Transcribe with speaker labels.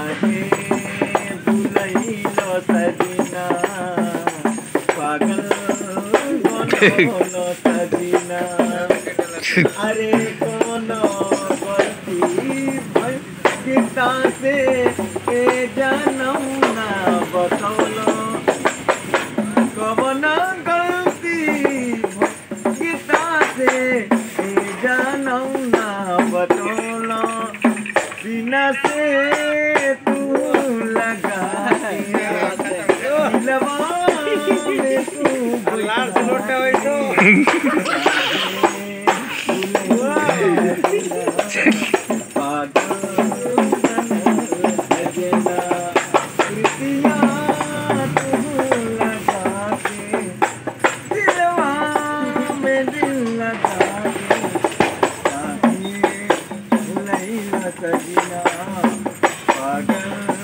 Speaker 1: काहे भुलैलो सजना पागल बनलो सजना अरे कोनो गलती भइल पिता से ए जनम ना बतौलो कवन गलती गीता से ए जनम ना बतौलो बिना से तू लगा के दिलवा में तू
Speaker 2: लाल से लोटा बैठो
Speaker 1: पागल